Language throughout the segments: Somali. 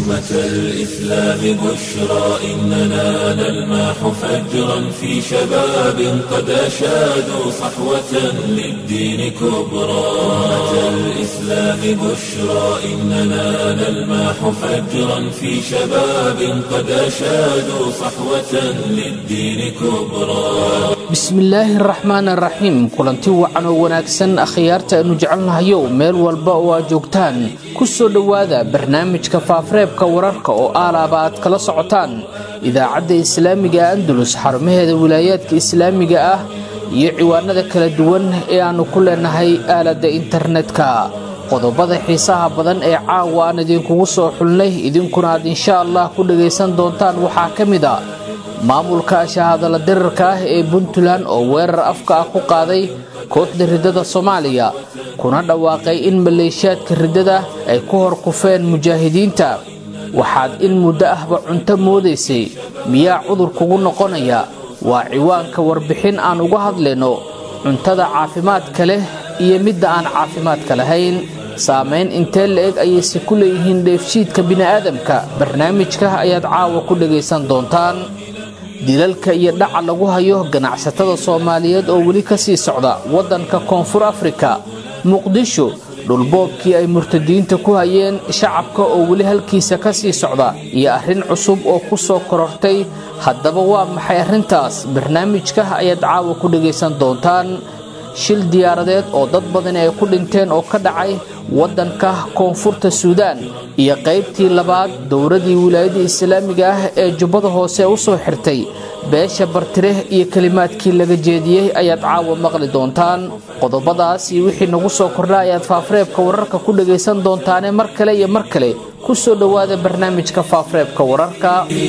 أمة الإسلام بشرى إننا نلمح فجرا في شباب قد أشادوا صحوة للدين كبرى أمة الإسلام بشرى إننا نلمح فجرا في شباب قد أشادوا صحوة للدين كبرى bismillaahi araxmaan araxiim kulanti wacan oo wanaagsan akhyaarta aynu jecelnahayow meel walba oo aad joogtaan ku soo dhowaada barnaamijka faafareebka wararka oo aalaaba aad kala socotaan idaacadda islaamiga andalus xarumaheeda wilaayaadka islaamiga ah iyo ciwaanada kala duwan ee aannu ku leenahay aaladda internetka qodobada xiisaha badan ee caawa aan idinkugu soo xulnay idinkuna aad insha allah ku dhagaysan doontaan waxaa ka mid a maamulka shahaadala dirarka ah ee puntland oo weerar afka ah ku qaaday kooxda riddada soomaaliya kuna dhawaaqay in maleeshiyaadka riddada ay ku hor kufeen mujaahidiinta waxaad in muddo ahba cunto moodaysay miyaa cudur kugu noqonaya waa ciwaanka warbixin aan uga hadlayno cuntada caafimaadka leh iyo midda aan caafimaadka lahayn saamayn intee la-eg ayayse ku leeyihiin dheefshiidka bini'aadamka barnaamijka ayaad caawa ku dhagaysan doontaan dilalka iyo dhaca lagu hayo ganacsatada soomaaliyeed oo weli ka sii socda waddanka koonfur afrika muqdisho dhulboobkii ay murtadiinta ku hayeen shacabka oo weli halkiisa ka sii socda iyo arrin cusub oo ku soo korortay haddaba waa maxay arrintaas barnaamijka ayaad caawa ku dhagaysan doontaan shil diyaaradeed oo dad badani ay ku dhinteen oo ka dhacay waddanka koonfurta suudaan iyo qaybtii labaad dowladii wilaayada islaamiga ah ee jubbada hoose u soo xirtay beesha bartire iyo kelimaadkii laga jeediyey ayaad caawa maqli doontaan qodobadaas iyo wixii nagu soo kordha ayaad faafareebka wararka ku dhagaysan doontaane mar kale iyo mar kale ku soo dhowaada barnaamijka faafareebka wararka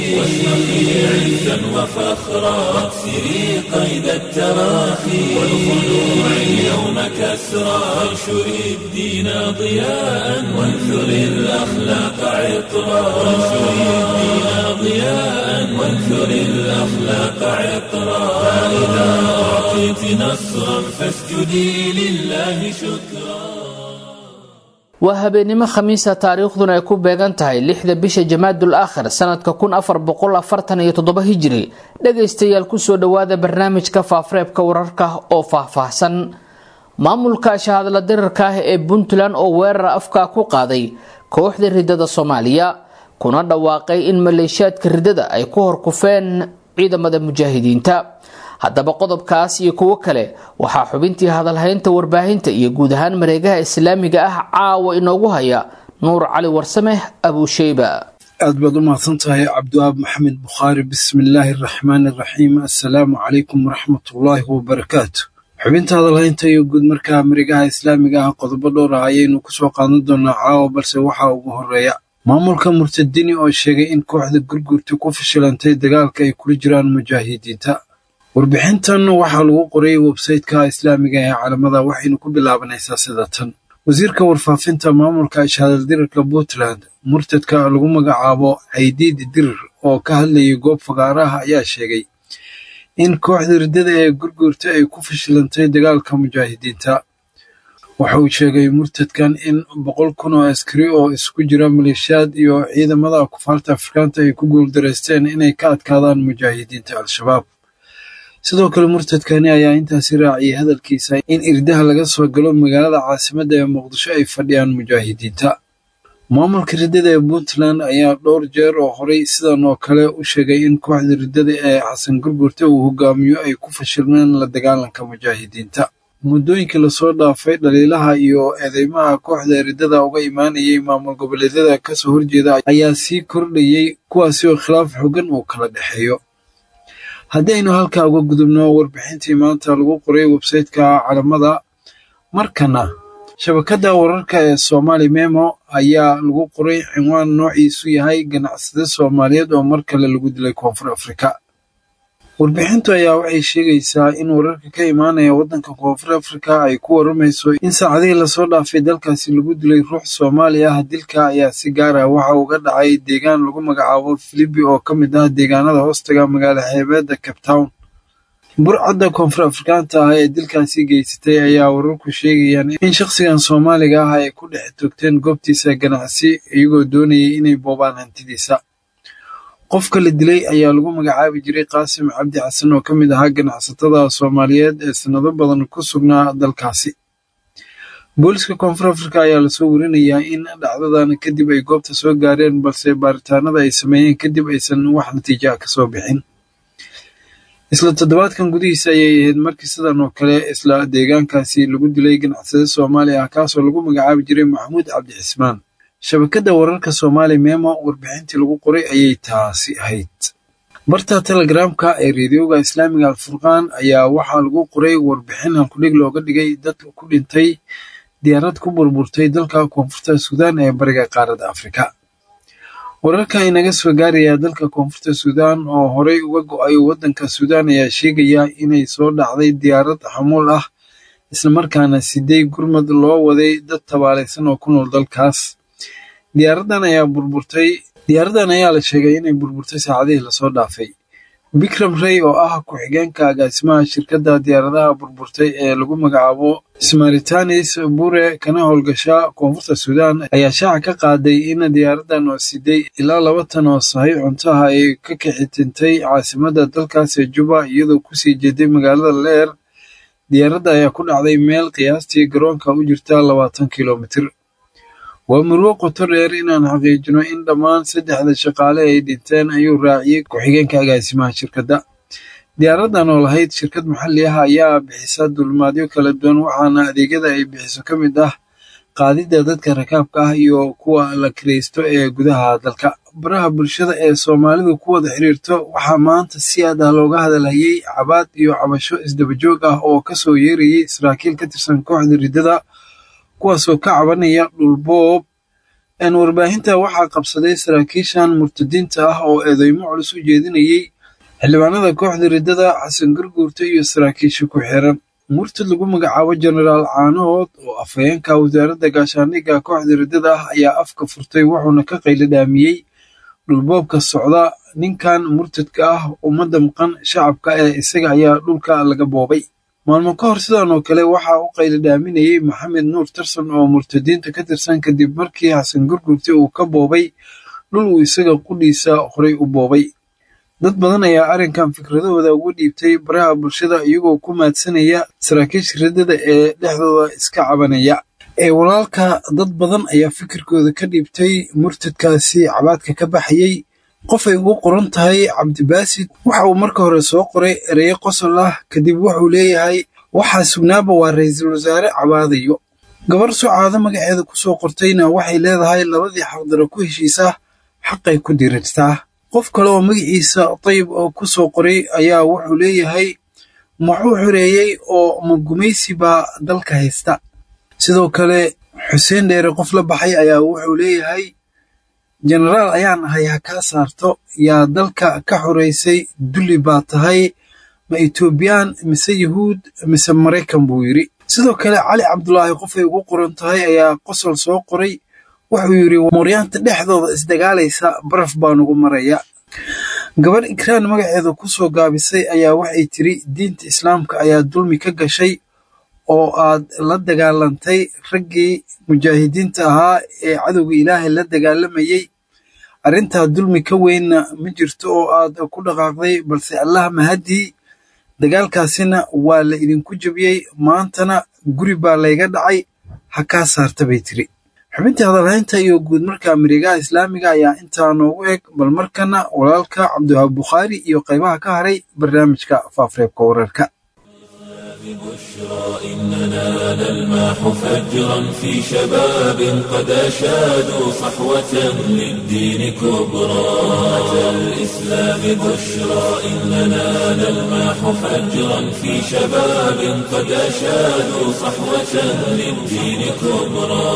عزا وفخرا واكسري قيد التراخي والخلوع اليوم كسرا وانشري الدين ضياء وانثري الأخلاق عطرا وانشري الدين ضياء وانثري الأخلاق عطرا فإذا أعطيت نصرا فاسجدي لله شكرا waa habeennimo khamiisa taariikhduna ay ku beegan tahay lixda bisha jamaadul aakhir sanadka kun afar boqol afartan iyo toddoba hijiri dhagaystayaal kusoo dhowaada barnaamijka faafareebka wararka oo faahfaahsan maamulka shahaadla dirarka ah ee puntland oo weerar afka ku qaaday kooxda riddada soomaaliya kuna dhawaaqay in maleeshiyaadka riddada ay ku horkufeen ciidamada mujaahidiinta haddaba qodobkaas iyo kuwo kale waxaa xubintii hadalhaynta warbaahinta iyo guud ahaan mareegaha islaamiga ah caawa inoogu haya nuur cali warsame abuusheyba aad baad u mahadsan tahay cabdiwaab maxamed bukhaari bismillaahi araxmaani araxiim assalaamu calaykum waraxmatullaahi wabarakaatu xubinta hadalhaynta iyo guud markaa mareegaha islaamiga ah qodobo dhowr ah ayaynu kusoo qaadan doonaa caawa balse waxaa ugu horeeya maamulka murtadini oo sheegay in kooxda gurgurta ku fashilantay dagaalka ay kula jiraan mujaahidiinta warbixintan waxaa lagu qoray websayteka islaamiga ee calamada waxaynu ku bilaabanaysaa sida tan wasiirka warfaafinta maamulka shahaadaldirarka puntland murtadka lagu magacaabo caydiid dirir oo ka hadlayay goob fagaaraha ayaa sheegay in kooxda riddada ee gurguurta ay ku fashilantay dagaalka mujaahidiinta waxa uu sheegay murtadkan in boqol kun oo askari oo isugu jira maleeshiyaad iyo ciidamada kufaarta afrikaanta ay ku guuldareysteen inay ka adkaadaan mujaahidiinta al-shabaab sidoo kale murtadkani ayaa intaasi raaciyay hadalkiisa in irdaha laga soo galo magaalada caasimadda ee muqdisho ay fadhiyaan mujaahidiinta maamulka riddada ee puntland ayaa dhowr jeer oo horay sidan oo kale u sheegay in kooxda riddada ee xasan gurgurta uu hogaamiyo ay ku fashilmeen la dagaalanka mujaahidiinta muddooyinkii lasoo dhaafay dhaliilaha iyo eedeymaha kooxda riddada uga imaanayay maamul goboleedyada kasoo horjeeda ayaa sii kordhayey kuwaasi oo khilaaf xogan uu kala dhexeeyo haddii aynu halkaa uga gudubno warbixintii maanta lagu qoray websayteka calamada markana shabakadda wararka ee somaali memo ayaa lagu qoray cinwaan noociisu yahay ganacsade soomaaliyeed oo mar kale lagu dilay koonfur afrika warbixintu ayaa waxay sheegaysaa in wararka ka imaanaya waddanka koonfur afrika ay ku waramayso in saacadihii lasoo dhaafay dalkaasi lagu dilay ruux soomaali ah dilka ayaa si gaar ah waxa uga dhacay deegaan lagu magacaabo filibi oo ka mid ah deegaanada hoostaga magaala xeebeedda cape town burcadda koonfur afrikaanta ah ee dilkaasi geysatay ayaa wararku sheegayaan in shakhsigan soomaaliga ah ay ku dhex togteen goobtiisa ganacsi iyagoo doonayay inay boobaan hantidiisa qofka la dilay ayaa lagu magacaabi jiray qaasim cabdi xasan oo ka mid ahaa ganacsatada soomaaliyeed ee sannado badan ku sugnaa dalkaasi booliska koonfur afrika ayaa lasoo warinayaa in dhacdadan kadib ay goobta soo gaareen balse baaritaanada ay sameeyeen kadib aysan wax natiija ah kasoo bixin isla toddobaadkan gudihiisa ayay ahayd markii sidan oo kale isla deegaankaasi lagu dilay ganacsade soomaali ah kaasoo lagu magacaabi jiray maxamuud cabdi cismaan shabakadda wararka soomaali memo warbixintii lagu qoray ayay taasi ahayd barta telegramka ee reediyoga islaamiga alfurqaan ayaa waxaa lagu qoray warbixin hankudhig looga dhigay dad ku dhintay diyaarad ku burburtay dalka koonfurta suudaan ee bariga qaaradda afrika wararka inaga soo gaaraya dalka koonfurta suudaan oo horey uga go-ay waddanka suudaan ayaa sheegaya inay soo dhacday diyaarad xamuul ah islamarkaana siday gurmad loo waday dad tabaalaysan oo ku nool dalkaas diyaaradan ayaa burburtay diyaaradan ayaa la sheegay inay burburtay saacadihii lasoo dhaafay bikram rey oo ah ku-xigeenka agaasimaha shirkadda diyaaradaha burburtay ee lagu magacaabo smaritanis bure kana howlgasha koonfurta suudaan ayaa shaaca ka qaaday in diyaaradan oo siday ilaa laba tan oo sahay cuntaha ay ka kixitintay caasimadda dalkaas ee juba iyadoo kusii jeeday magaalada leer diyaaradda ayaa ku dhacday meel qiyaastii garoonka u jirta labaatan kilomitir waa murwo qoto dheer inaan xaqiijino in dhammaan saddexda shaqaale ay dhinteen ayuu raaciyey ku-xigeenka agaasimaha shirkadda diyaaradan oo lahayd shirkad maxalli ah ayaa bixisa dulmaadyo kala duwan waxaana adeegyada ay bixiso ka mid ah qaadidda dadka rakaabka ah iyo kuwa la kiraysto ee gudaha dalka baraha bulshada ee soomaalidu ku wada xiriirto waxaa maanta si aad ah looga hadalhayay cabaad iyo cabasho isdabajoog ah oo kasoo yeerayay saraakiil ka tirsan kooxda riddada kuwaasoo ka cabanaya dhulboob warbaahinta waxaa qabsaday saraakiishan murtadiinta ah oo eedeymo culus u jeedinayay xildhibaanada kooxda riddada xasan garguurta iyo saraakiisha ku xiran murtad lagu magacaabo jenaraal caanood oo afhayeenka wasaaradda gaashaandhigga kooxda riddada ah ayaa afka furtay wuxuuna ka qayladhaamiyey dhulboobka socda ninkan murtadka ah ummadda maqan shacabka ee isaga ayaa dhulka laga boobay maalmo ka hor sidan oo kale waxaa u qayladhaaminayey maxamed nuur tarsan oo murtadiinta ka tirsan kadib markii xasan gurgurti uu ka boobay dhul uu isaga qudhiisa horay u boobay dad badan ayaa arrinkan fikradahooda uga dhiibtay baraha bulshada iyagoo ku maadsanaya saraakiisha riddada ee dhexdooda iska cabanaya ee walaalka dad badan ayaa fikirkooda ka dhiibtay murtadkaasi cabaadka ka baxayey qofay ugu qoran tahay cabdibaasid waxa uu marka hore soo qoray ereyo qosol ah kadib wuxuu leeyahay waxaa sugnaaba waa ra-iisul wasaare cabaadayo gabar sucaado magaceeda ku soo qortayna waxay leedahay labadii xaqdaro ku heshiisa xaqay ku dirirtaa qof kale oo magaciisa dayib oo ku soo qoray ayaa wuxuu leeyahay muxuu xoreeyey oo magumaysi baa dalka haysta sidoo kale xuseen dheere qof la baxay ayaa wuxuu leeyahay jenaraal ayaan ahay ha kaa saarto yaa dalka ka xoraysay dulli baa tahay ma etoobiyaan mise yuhuud mise maraykan buu yidhi sidoo kale cali cabdulaahi qofay ugu qoran tahay ayaa qosol soo qoray wuxuu yidhi mooryaanta dhexdooda isdagaalaysa baraf baa nugu maraya gabadh ikraan magaceeda ku soo gaabisay ayaa waxay tiri diinta islaamka ayaa dulmi ka gashay oo aad la dagaalantay raggii mujaahidiinta ahaa ee cadowga ilaahay la dagaalamayey arrintaa dulmi ka weynna ma jirto oo aad ku dhaqaaqday balse allah mahadii dagaalkaasina waa la idinku jebiyey maantana guri baa layga dhacay ha kaa saarta bay tiri xubintii hadalhaynta iyo guud marka mareegaha islaamiga ayaa intaa noogu eg bal markana walaalka cabdiwahaab bukhaari iyo qaybaha ka haray barnaamijka faafreebka wararka بشرى إننا نلمح فجرا في شباب قد أشادوا صحوة للدين كبرى أتى الإسلام بشرى إننا نلمح فجرا في شباب قد أشادوا صحوة للدين كبرى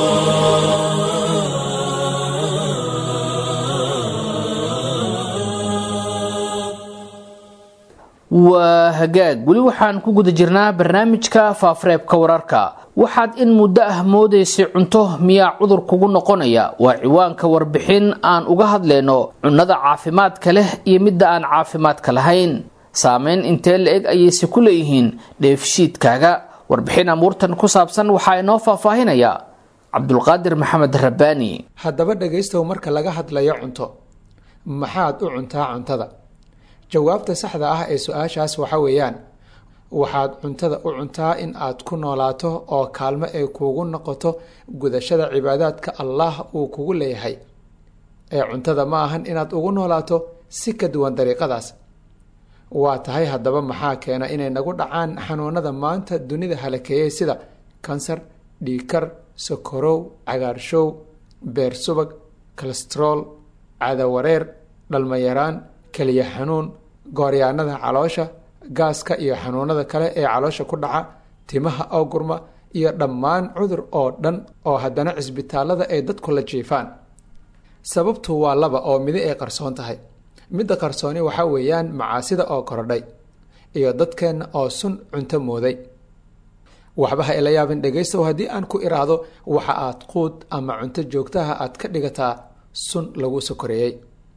waa hagaag weli waxaan ku guda jirnaa barnaamijka faafareebka wararka waxaad in muddo ah moodaysay cunto miyaa cudur kugu noqonaya waa ciwaanka warbixin aan uga hadlayno cunnada caafimaadka leh iyo midda aan caafimaadka lahayn saameyn intee la-eg ayayse ku leeyihiin dheefshiidkaaga warbixin amuurtan ku saabsan waxaa inoo faahfaahinaya cabdulqaadir maxamed rabbaani haddaba dhegaystow marka laga hadlayo cunto maxaad u cuntaa cuntada jawaabta saxda ah ee su-aashaas waxa weeyaan waxaad cuntada u cuntaa in aad ku noolaato oo kaalmo ay kuugu noqoto gudashada cibaadaadka allah uu kugu leeyahay ee cuntada ma ahan inaad ugu noolaato si ka duwan dariiqadaas waa tahay haddaba maxaa keena inay nagu dhacaan xanuunada maanta dunida halakeeyey sida kansar dhiikar sokorow cagaarshow beer subag kalestrool cadawareer dhalmayaraan keliya xanuun gooryaanada caloosha gaaska iyo xanuunada kale ee caloosha ku dhaca timaha oo gurma iyo dhammaan cudur oo dhan oo haddana cisbitaalada ay dadku la jiifaan sababtu waa laba oo midi ay qarsoon tahay midda qarsooni waxaa weeyaan macaasida oo korodhay iyo dadkeenna oo sun cunto mooday waxba ha ila yaabin dhegaystow haddii aan ku iraahdo waxa aad quud ama cunto joogtaha aad ka dhigataa sun lagu sokoreeyey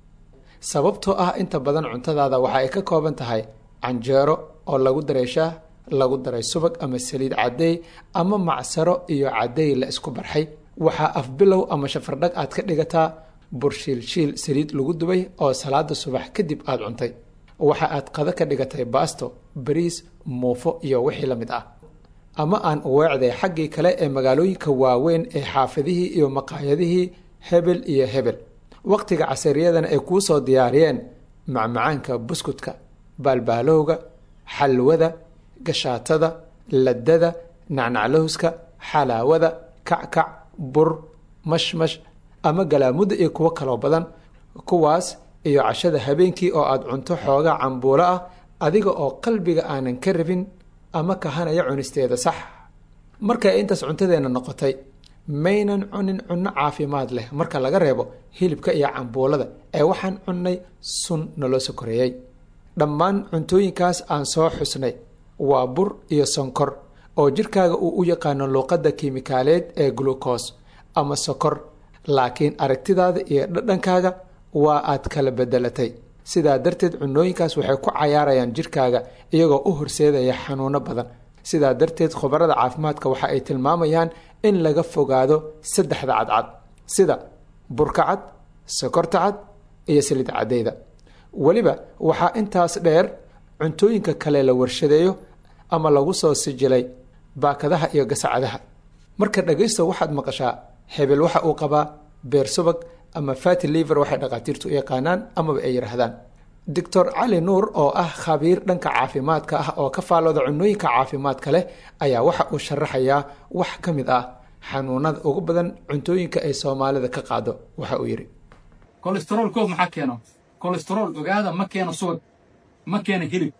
sababtoo ah inta badan cuntadaada waxa ay ka kooban tahay canjeero oo lagu daray shaah lagu daray subag ama saliid caddeey ama macsaro iyo caddeey la isku barxay waxaa afbilow ama shafardhag aad ka dhigataa burshiilshiil saliid lagu dubay oo salaada subax kadib aad cuntay waxa aad qado ka dhigatay baasto bariis muufo iyo wixii la mid ah ama aan uweecday xaggii kale ee magaalooyinka waaweyn ee xaafidihii iyo maqaayadihii hebel iyo hebel waqtiga casariyadana ay kuu soo diyaariyeen macmacaanka buskudka baalbaalowga xalwada gashaatada ladada nacnaclowska xalaawada kackac bur mashmash ama galaamudda iyo kuwo kaloo badan kuwaas iyo cashada habeenkii oo aad cunto xoogaa cambuulo ah adiga oo qalbiga aanan ka rabin ama kahanaya cunisteeda sax markay intaas cuntadeenna noqotay maynan cunin cunno caafimaad leh marka laga reebo hilibka iyo cambuulada ee waxaan cunnay sun naloo sokoreeyey dhammaan cuntooyinkaas aan soo xusnay waa bur iyo sonkor oo jirkaaga uu u yaqaano luuqadda kiimikaaleed ee glucos ama sokor laakiin aragtidaada iyo dhadhankaaga waa aad kala bedelatay sidaa darteed cunooyinkaas waxay ku cayaarayaan jirkaaga iyagoo u horseedaya xanuuno badan sidaa darteed khubarada caafimaadka waxa ay tilmaamayaan in laga fogaado saddexda cadcad sida burka cad sokorta cad iyo saliid cadeyda weliba waxaa intaas dheer cuntooyinka kale la warshadeeyo ama lagu soo sijilay baakadaha iyo gasacadaha marka dhagaysto waxaad maqashaa hebel waxa uu qabaa beer subag ama fati liver waxay dhakhaatiirtu u yaqaanaan amaba ay yidhaahdaan doctor cali nuur oo ah khabiir dhanka caafimaadka ah oo ka faallooda cunooyinka caafimaadka leh ayaa waxa uu sharaxayaa wax ka mid ah xanuunada ugu badan cuntooyinka ay soomaalida ka qaado waxa uu yidhi kolestarool koob maxaa keeno kolestarool ogaada ma keeno subag ma keeno hilib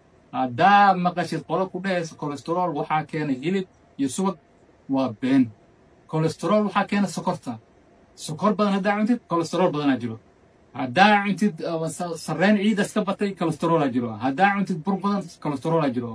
haddaa maqashid qolo ku dhehaysa kolestarool waxaa keena hilib iyo subag waa been kolestarool waxaa keena sokorta sokor badan haddaa cuntid kolestarool badanaa jiro haddaa cuntid sarreen ciidas ka batay kolestaroolaa jiro haddaa cuntid bur badan kolestaroolaa jiro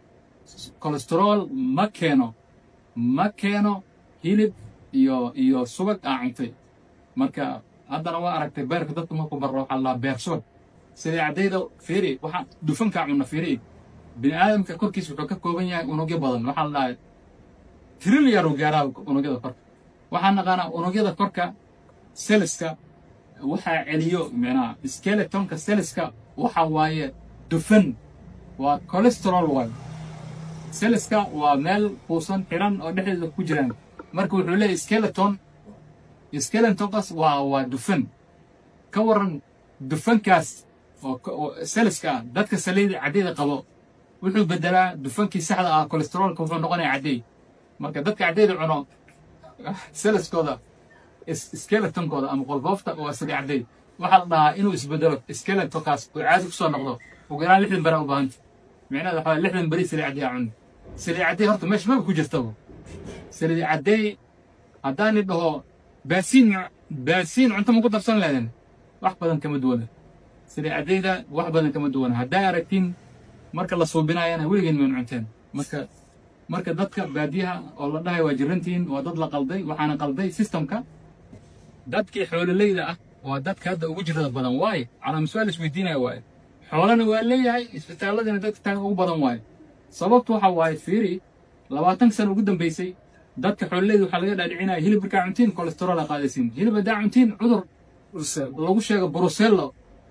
kolestarool ma keeno ma keeno hilib iyo iyo subag aa cuntay marka haddana waa aragtay beerka dadka markuu barro waxaa lahaa beer subag sidai caddayda fiiri waxaa dufankaa cunna fiiri bini aadamka korkiis wuxuu ka kooban yahay unugyo badan waxaa la dhahay trilyaru gaaraa unugyada korka waxaan naqaanaa unugyada korka seliska waxaa celiyo micnaha skeletonka seliska waxa waaye dufan waa colesterol waayo seliska waa meel kuusan xiran oo dhexdeeda ku jiraan marka wuxuu leeyahy skeleton skeletonkaas waa waa dufan ka waran dufankaas oo seliska ah dadka saliida caddeyda qabo wuxuu bedelaa dufankii saxda ah colesterolka wuxuu noqonaya caddeey marka dadka caddeyda cuno seliskooda skeletonkooda ama qolfoofta waa sali caddeey waxaa la dhahaa inuu isbedelo skeletonkaas oo caadi ku soo noqdo ugu yaraan lixdan beri u baahanta micnaheeda waxaa lixdan beri sali caddeey aa cuni sali caddeey horta meesha maba ku jirtaba sali caddeey haddaani dhaho baasiin baasiin cunto ma ku darsan leeden wax badan kama duwana sali caddeyda wax badan kama duwana haddaa aragtiin marka la suubinayana weligeen maynu cunteen marka marka dadka baadiyaha oo la dhahay waa jirantihiin waa dad la qalday waxaana qalday systemka dadkii xoololeyda ah waa dadka hadda ugu jirada badan waaye calaa mas-aal isweydiinaya waaye xoolana waa leeyahay isbitaalladina dadka taga ugu badan waayo sababtu waxa waaye fiiri labaatan sano ugu dambaysay dadka xoololeyda waxaa laga dhaadhicinaya hilib markaa cuntiin kolestarool aa qaadaysiin hilib haddaa cuntiin cudur lagu sheego brusello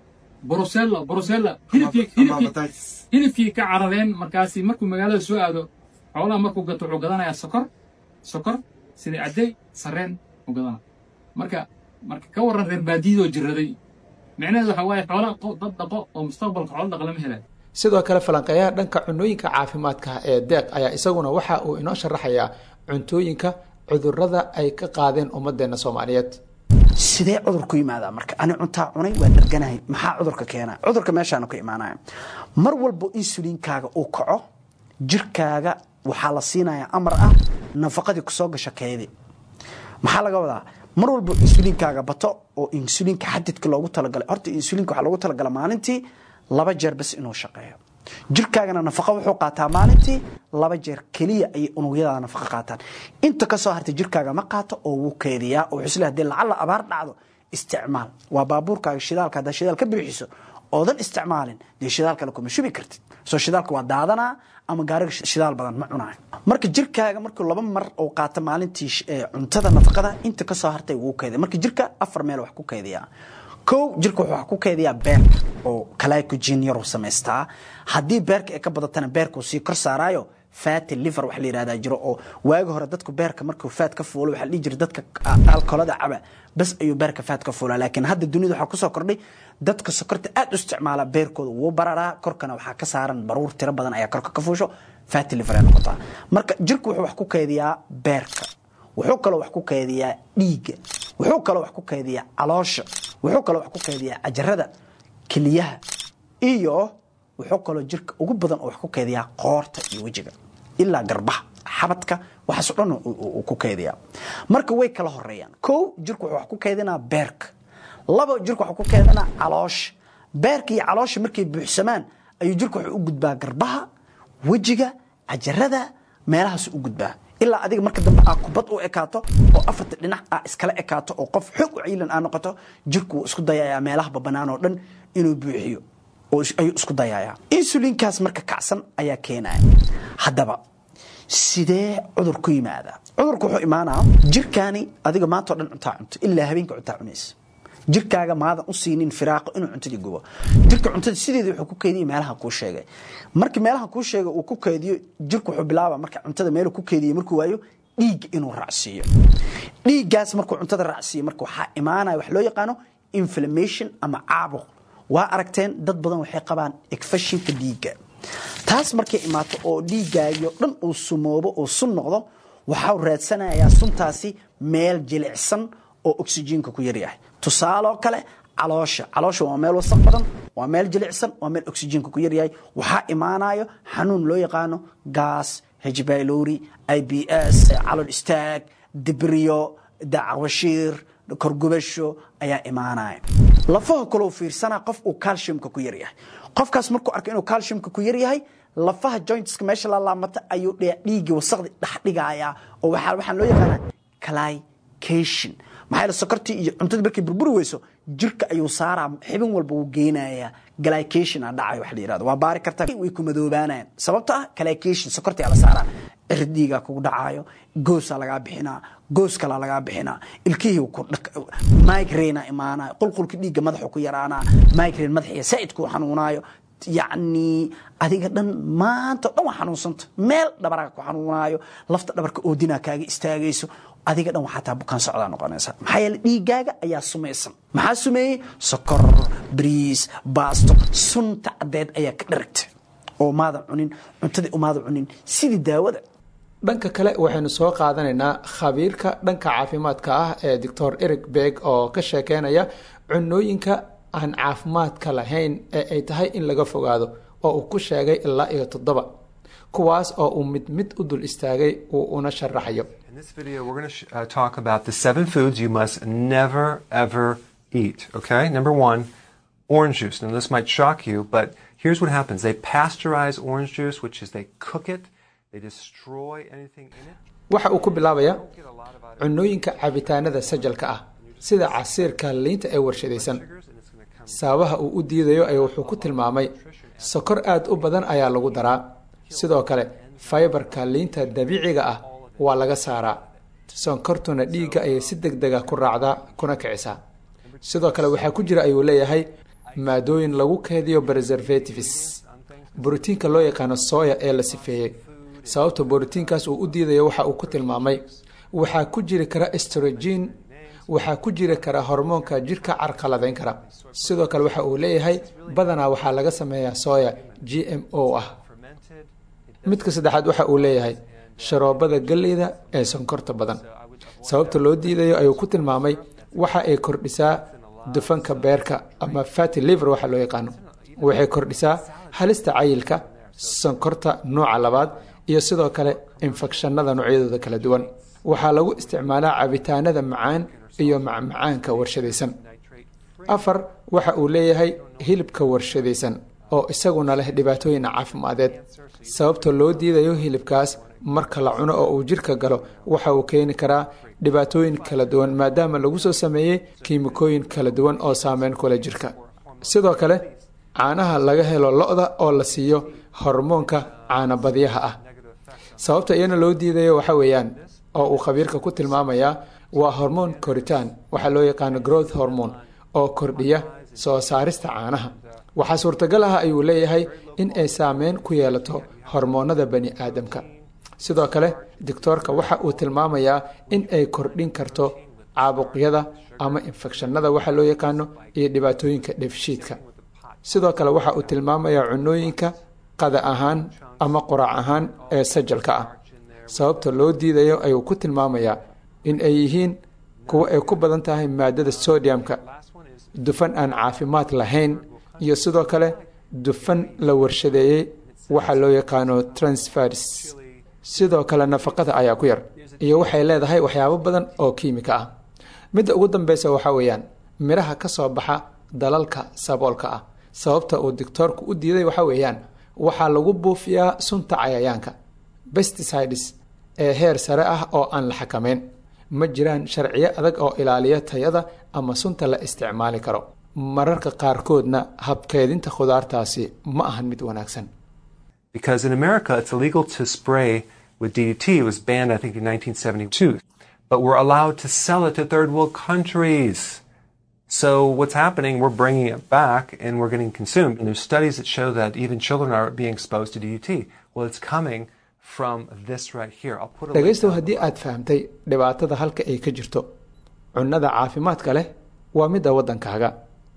brusello brusella hilibkii hilibkii hilibkii ka carareen markaasi markuu magaalada soo aado xoolaha markuu gato wuxuu gadanayaa sokor sokor sida caddey sarreen u gadana marka marka ka warran reer baadiyadoo jiraday micnaheedu waxa waaye xoolaha dad dhaqo oo mustaqbalka xoolo dhaq lama helayo sidoo kale falanqeeyaha dhanka cunooyinka caafimaadka ee deeq ayaa isaguna waxa uu inoo sharaxayaa cuntooyinka cudurrada ay ka qaadeen ummadeenna soomaaliyeed sidee cudur ku yimaadaa marka ani cuntaa cunay waa dharganahay maxaa cudurka keena cudurka meeshaanu ka imaanaya mar walbo insuliinkaaga uu kaco jirkaaga waxaa la siinayaa amar ah nafaqadii kusoo gasha keedi maxaa laga wadaa mar walbo insuliinkaaga bato oo insuliinka xadidka loogu talagalay horta insuliinka waxaa loogu talagala maalintii laba jeer bas inuu shaqeeyo jirkaagana nafaqa wuxuu qaataa maalintii laba jeer keliya ayay unugyadaada nafaqa qaataan inta ka soo hartay jirkaaga ma qaato oo wuu keediyaa oo wuxuu isleeyahay haddii lacalla abaar dhacdo isticmaal waa baabuurkaaga shidaalka haddaa shidaal ka bixiso oodan isticmaalin dee shidaal kale kuma shubi kartid soo shidaalka waa daadanaa ama gaariga shidaal badan ma cunaayo marka jirkaaga markuu laba mar uu qaato maalintii cuntada nafaqada inta ka soo hartay wuu keediya marka jirka afar meel wax ku keediyaa kow jirka wuxuu wax ku keediyaa beerka oo glycogen yaruu samaystaa haddii beerka ay ka badatana beerkuu sii kor saaraayo fatty liver wax la yidhahdaa jiro oo waagi hore dadku beerka markuu faat ka fuulo waxaa la dhihi jiray dadka alkolada caba bas ayuu beerka faat ka fuulaa laakiin hadda dunida waxaa kusoo kordhay dadka sokorta aad u isticmaala beerkooda wuu bararaa korkana waxaa ka saaran baruur tiro badan ayaa korka ka fuusho fatty liver ay noqotaa marka jirku wuxuu wax ku keediyaa beerka wuxuu kaloo wax ku keediyaa dhiigga wuxuu kaloo wax ku keediyaa caloosha wuxuu kaloo wax ku keediyaa cajarada keliyaha iyo wuxuu kaloo jirka ugu badan oo wax ku keediyaa qoorta iyo wejiga ilaa garbaha xabadka waxaasoo dhan uu ku keediyaa marka way kala horeeyaan kow jirku wuxuu wax ku keedinaa beerka laba jirku waxuu ku keedinaa caloosha beerka iyo caloosha markay buuxsamaan ayuu jirku wuxuu u gudbaa garbaha wejiga cajarada meelahaas u gudbaa ilaa adiga marka dambe aa kubad u ekaato oo afarta dhinac aa iskala ekaato oo qof xoog u ciilan aa noqoto jirku wuu isku dayayaa meelaha babanaan oo dhan inuu buuxiyo ayuu isku dayayaa insuliinkaas marka kacsan ayaa keenaya haddaba sidee cudur ku yimaadaa cudurku wuxuu imaanaa jirkaani adiga maanta o dhan cuntaa cunto ilaa habeenka cuntaa cunaysa jirkaaga maadan u siinin firaaqo inuu cuntadii gubo jirka cuntada sideeda wuxuu ku keediya meelaha kuu sheegay markii meelaha kuu sheegay uu ku keediyo jirku wuxuu bilaaba marka cuntada meelu ku keediya markuu waayo dhiig inuu raacsiiyo dhiiggaas markuu cuntada raacsiiyo marka waxaa imaanaya wax loo yaqaano inflammation ama caabuq waa aragteen dad badan waxay qabaan ekfashinka dhiigga taas markay imaato oo dhiiggaagio dhan uu sumoobo oo sun noqdo waxau raadsanayaa suntaasi meel jilicsan oo oxyjiinka ku yaryahay tusaaloo kale caloosha caloosha waa meel wasaq badan waa meel jilicsan waa meel oxyjiinka ku yaryahay waxaa imaanayo xanuun loo yaqaano gaas hejbailori i b s calool istaag dibriyo dacwashiir korgubasho ayaa imaanaya lafaha kaloo fiirsanaa qof uu calciumka ku yaryahay qofkaas markuu arko inuu calciumka ku yaryahay lafaha jointska meesha la laamata ayuu dhiiggii wasaqdi dhexdhigayaa oo waxaan loo yaqaanaa clycation maxaa yeele sokortii iyo cuntadii markay burburi weyso jirka ayuu saaraa xibin walba wuu geynayaa glycation aa dhacay wax la yirahdo waa baari kartaa way ku madoobaanayaan sababta ah glycation sokortii aa la saaraa cirdiigaa kugu dhacaayo goosaa lagaa bixinaa goos kalaa lagaa bixinaa ilkihii migraina imaanaayo qulqulka dhiigga madaxu ku yaraanaa migraine madaxiya saa'id kuu xanuunaayo yacni adiga dhan maanta o dhan waa xanuunsanta meel dhabaraaga ku xanuunaayo lafta dhabarka oodinaa kaaga istaagayso adiga dhan waxaa taa bukaan socdaa noqonaysa maxaa yeele dhiiggaaga ayaa sumaysan maxaa sumeeyey sokor bariis baasto sunta caddeed ayaa ka dharagta oo maadan cunin cuntadii umaadan cunin sidii daawada dhanka kale waxaynu soo qaadanaynaa khabiirka dhanka caafimaadka ah ee doctor eric beg oo ka sheekeynaya cunooyinka aan caafimaadka lahayn ee ay tahay in laga fogaado oo uu ku sheegay ilaa iyo toddoba kuwaas oo uu mid mid u dul istaagay uu una sharaxayo In this video, we're going to uh, talk about the seven foods you must never, ever eat. Okay? Number one, orange juice. Now, this might shock you, but here's what happens they pasteurize orange juice, which is they cook it, they destroy anything in it. waxa uu ku bilaabaya Don't get a lot of vitamin cunooyinka cabitaanada sajalka ah sida casiirka liinta ee warshadaysan sugars, and it's going to come sababaha uu u diidayo ayuu wuxuu ku tilmaamay sokor aad u badan ayaa lagu daraa sidoo kale faybarka liinta dabiiciga ah waa laga saaraa sonkortuna dhiigga ayay si deg dega ku raacdaa kuna kicisaa sidoo kale waxaa ku jira ayuu leeyahay maadooyin lagu keediyo preservatives borotiinka loo yaqaano soya ee la sifeeyey sababta borotiinkaas uu u diidayo waxa uu ku tilmaamay waxaa ku jiri kara estrogen waxaa ku jiri kara hormoonka jirka carqaladayn kara sidoo kale waxa uu leeyahay badanaa waxaa laga sameeyaa soya g m o ah midka saddexaad waxa uu leeyahay sharoobada galleyda ee sonkorta badan sababta loo diidayo ayuu ku tilmaamay waxa ay kordhisaa dufanka beerka ama fati liver waxa loo yaqaano waxay kordhisaa halista cayilka sonkorta nooca labaad iyo sidoo kale infekshanada noocyadooda kala duwan waxaa lagu isticmaalaa cabitaanada macaan iyo macmacaanka warshadaysan afar waxa uu leeyahay hilibka warshadaysan oo isaguna leh dhibaatooyin caafimadeed sababta loo diidayo hilibkaas marka la cuno oo uu jirka galo waxa uu keeni karaa dhibaatooyin kala duwan maadaama lagu soo sameeyey kiimikooyin kala duwan oo saameyn kule jirka sidoo kale caanaha laga helo lo-da oo la siiyo hormoonka caanabadyaha ah sababta iyana loo diidayo waxa weeyaan oo uu khabiirka ku tilmaamayaa waa hormoon koritaan waxaa loo yaqaano growth hormone oo kordhiya soo saarista caanaha waxaa suurtagal ah ayuu leeyahay in ay saameyn ku yeelato hormoonada bani aadamka sidoo kale doctoorka waxa uu tilmaamayaa in ay kordhin karto caabuqyada ama infekshanada waxa loo yaqaano iyo dhibaatooyinka dheefshiidka sidoo kale waxa uu tilmaamayaa cunooyinka qada ahaan ama quraac ahaan ee sajalka ah sababta loo diidayo ayuu ku tilmaamayaa in ay yihiin kuwo ay ku badan tahay maadada sodiumka dufan aan caafimaad lahayn iyo sidoo kale dufan la warshadeeyey waxa loo yaqaano transfers sidoo kale nafaqada ayaa ku yar iyo waxay leedahay waxyaabo badan oo kiimika ah midda ugu dambeysa waxaa weeyaan midhaha ka soo baxa dalalka saboolka ah sababta uu doctoorku u diiday waxaa weeyaan waxaa lagu buufiyaa sunta cayayaanka besticides ee heer sare ah oo aan la xakameyn ma jiraan sharciyo adag oo ilaaliya tayada ama sunta la isticmaali karo mararka qaarkoodna habkeedinta khudaartaasi ma ahan mid wanaagsan Because in America, it's illegal to spray with DDT. It was banned, I think, in 1972. But we're allowed to sell it to third world countries. So what's happening, we're bringing it back and we're getting consumed. And there's studies that show that even children are being exposed to DDT. Well, it's coming from this right here. I'll put a link dhegaystow down haddii aad fahamtay dhibaatada halka ay ka jirto cunnada caafimaadka leh waa midda waddankaaga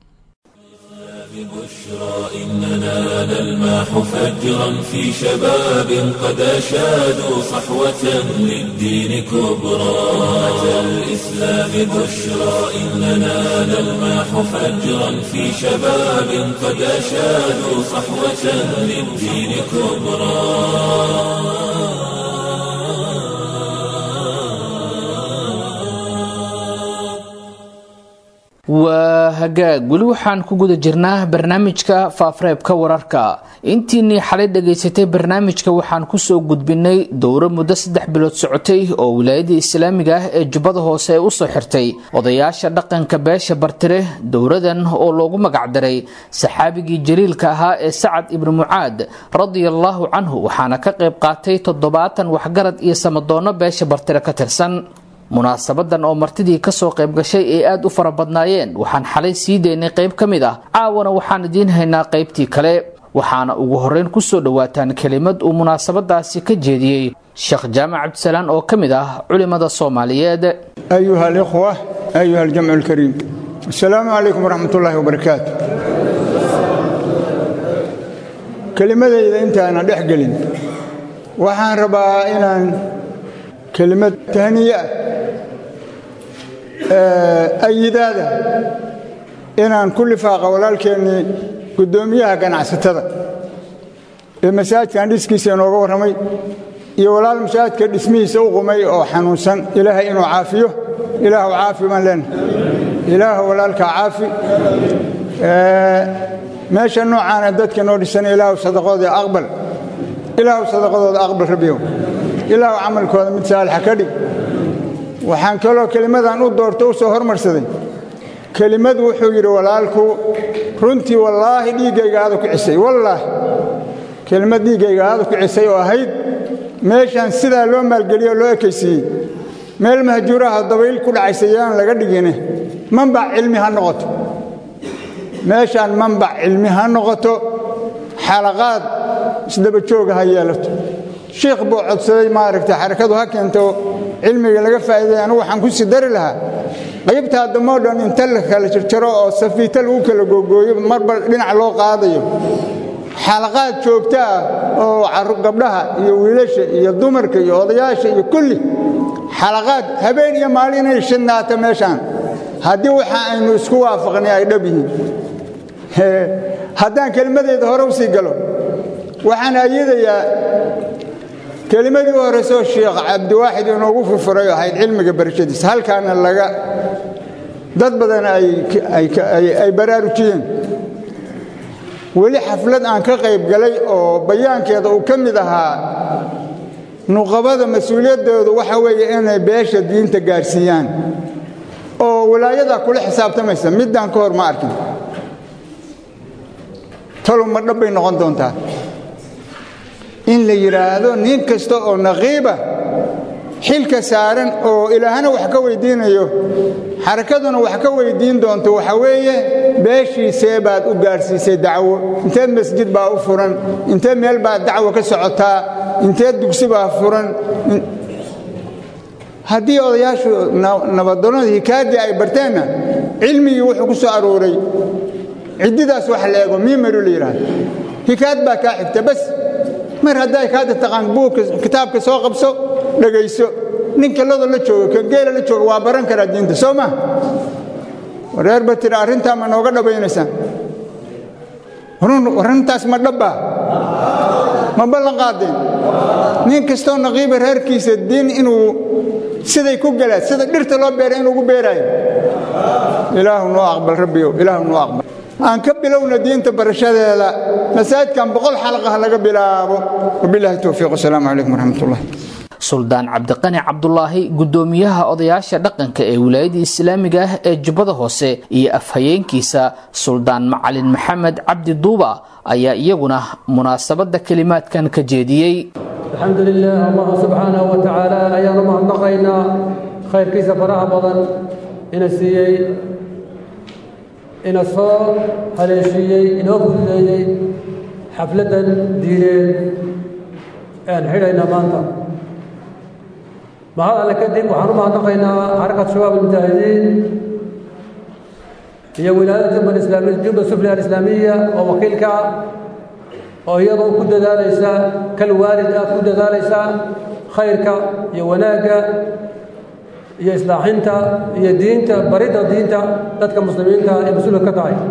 بشرى إننا نلمح فجرا في شباب قد أشادوا صحوة للدين كبرى أتى الإسلام بشرى إننا نلمح فجرا في شباب قد أشادوا صحوة للدين كبرى waa hagaag weli waxaan ku guda jirnaa barnaamijka faafareebka wararka intiinii xalay dhagaysatay barnaamijka waxaan kusoo gudbinay dowro muddo saddex bilood socotay oo wilaayadii islaamiga ah ee jubbada hoose ay usoo xirtay odayaasha dhaqanka beesha bartire dowradan oo loogu magacdaray saxaabigii jaliilka ahaa ee sacad ibnu mucaad radiallahu canhu waxaana ka qayb qaatay toddobaatan waxgarad iyo samadoonno beesha bartire ka tirsan munaasabadan oo martidii kasoo qayb gashay ay aada u fara badnaayeen waxaan xalay sii daynay qayb ka mid ah caawana waxaan idiin haynaa qaybtii kale waxaana ugu horeyn kusoo dhowaataan kelimad uu munaasabadaasi ka jeediyey sheekh jaamac cabdisalaan oo ka mid ah culimada soomaaliyeed أيها الإخوة أيها الجمع الكريم السلام عليكم ورحمة الله وبركاته kelimadayda intaanan dhex gelin waxaan rabaa inaan kelimad tahniye ah ayidaada inaan ku lifaaqa walaalkeennii guddoomiyaha ganacsatada ee masaajidkan dhiskiisa inooga warramay iyo walaal masaajidka dhismihiisa u qumay oo xanuunsan ilaahay inuu caafiyo ilaahu caafi baan leenahay ilaahu walaalkaa caafi meesha noocaana dadka noo dhisan ilaahu sadaqooda aqbal ilaahu sadaqadooda aqbal rabbiyow ilaahu camalkooda mid saalixa ka dhig waxaan kaloo kelimadan u doorto u soo hormarsaday kelimadu wuxuu yidhi walaalku runtii wallaahi dhiiggayga aada ku cisay wallaahi kelimad dhiiggayga aada ku cisay oo ahayd meeshaan sidaa loo maalgeliyo oo loo ekaysiiyey meel mahjuuraha dabayl ku dhacaysa yaan laga dhigine manbac cilmi ha noqoto meeshaan manbac cilmi ha noqoto xalaqaad isdaba jooga ha yeelato shiikh buu codsaday maaragtay xarakadu ha keento cilmiga laga faa'iiday anigu waxaan ku sii dari lahaa qaybtaa dammoo dhan inta la kala jarjaro oo safiito lagu kala googooyo marba dhinac loo qaadayo xalaqaad joogto ah oo gabdhaha iyo wiilasha iyo dumarka iyo odayaasha iyo kulli xalaqaad habeen iyo maalin inay shidnaato meeshaan haddii waxa aynu isku waafaqnay ay dhab yihiin haddaan kelimadeeda hore u sii galo waxaan ayadayaa kelimadii u horraysoo sheekh cabdiwaaxid inoogu furfuray oo ahayd cilmiga barashadiisa halkaana laga dad badan ay baraarujiyeen weli xaflad aan ka qayb galay oo bayaankeeda uu ka mid ahaa nuqabada mas-uuliyaddoodu waxa weeye inay beesha diinta gaadhsiiyaan oo walaayadaa kula xisaabtamaysa middaan ka hor ma arkin talow ma dhabbay noqon doontaa in la yidhaahdo nin kasta oo naqiiba xilka saaran oo ilaahana wax ka weydiinayo xarakaduna wax ka weydiin doonto waxa weeye beeshiisee baad u gaadhsiisay dacwo intee masjid baa u furan intee meel baad dacwo ka socotaa intee dugsi baa furan haddii odayaashu nabaddoonnada hikaaddii ay barteenna cilmigii wuxuu ku soo arooray ciddidaas wax la eego miimaru la yidhaahdo hikaad baa kaa xigta bas mar hadday kaada taqaan buugka kitaabka soo qabso dhegayso ninka loda la jooga kan geela la jooga waa baran karaa diinta soo ma wareer ba tiri arrintaa ma nooga dhabaynaysaan arrintaas ma dhabbaa ma ballan qaadeen nin kastoo naqiiba reerkiisa diin inuu siday ku galaa sida dhirta loo beera inuu ugu beeraayo ilaahu noo aqbal rabbiyow ilaahu noo aqbal aan ka bilowna diinta barashadeeda masaajidkan boqol xalaqah laga bilaabo wabilaahi towfiiq wasalaamu calaykum waraxmat ullah suldaan cabdiqani cabdulaahi guddoomiyaha odayaasha dhaqanka ee wilaayada islaamiga ah ee jubbada hoose iyo afhayeenkiisa suldaan macalin maxamed cabdi duuba ayaa iyaguna munaasabadda kelimaadkan ka jeediyey alxamdu lilah allah subxaanahu wa tacaala ayaanu mahadnaqaynaa khayrkiisa faraha badan ina siiyey ina soo haleeshiiyey inoo fududeeyey xafladdan diineed aan xidhayna maanta mahad alle kadib waxaan u mahadnaqaynaa xarakat shabaab almujaahidiin iyo wilaayada jubba islaamiya jubba sufli alislaamiya oo wakiilka ah oo iyadoo ku dadaalaysa kal waalid ah ku dadaalaysa khayrka iyo wanaagga iyo islaaxinta iyo diinta baridda diinta dadka muslimiinta ee mas-uulka ka tahay